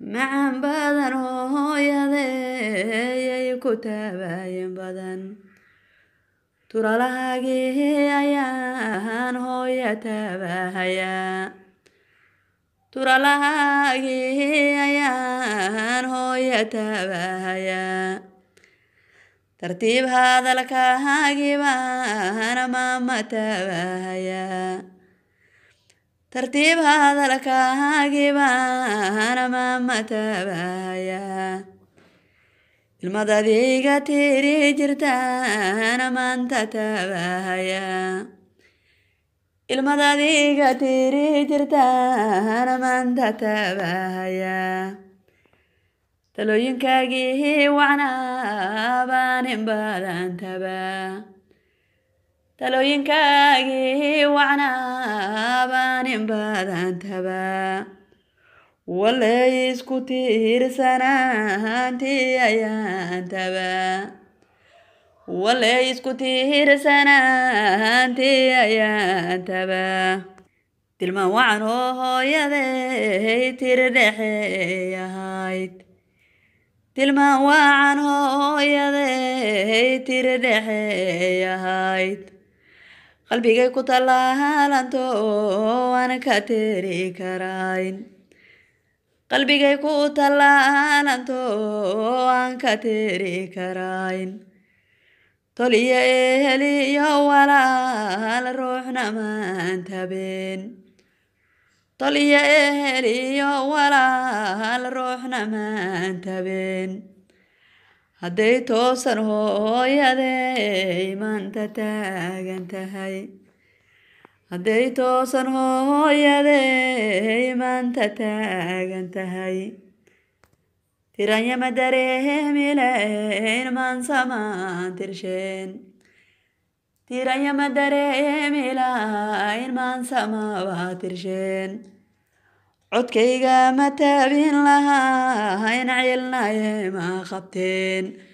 macaan badan hooyadeeyay ku taabayen badan turalahaagii ayaan hooya taabahayaa turalahaagii ayaan hooya taabahayaa tartiib hadalkaagii baan maama taabahayaa tartiib hadalkaagii baan maama taabahayaa ilmadadiiga tiri jirtaan maanta taabahayaa ilmadadiiga tiri jirtaan maanta taabahayaa talooyinkaagii wacnaa baan in badan tabaa talooyinkaagii wacnaa baan in badan tabaa walay isku tiirsanaantii ayaan tabaa walay isku tiirsanaantii ayaan tabaa tilmaan wacan oo hooyaday tiri dhexeey ahayd tilmaan wacan hooyaday tiri dhexeey ahayd qalbigay ku tallaalanto aan ka tiri karayn qalbigay ku tallaalanto aan ka tiri karayn toliyo eheliyo walaal ruuxna maan tabeen toliyo eheliyo walaal ruuxna maan tabeen hadday toosan hooyaday maanta taagan tahay hadday toosan hooyaday maanta taagan tahay tiranyama dareemilayn maansamaan tirsheen tiranyama dareemilayn maansamabaa tirsheen codkayga ma taabin lahayn cilnaye ma qabteen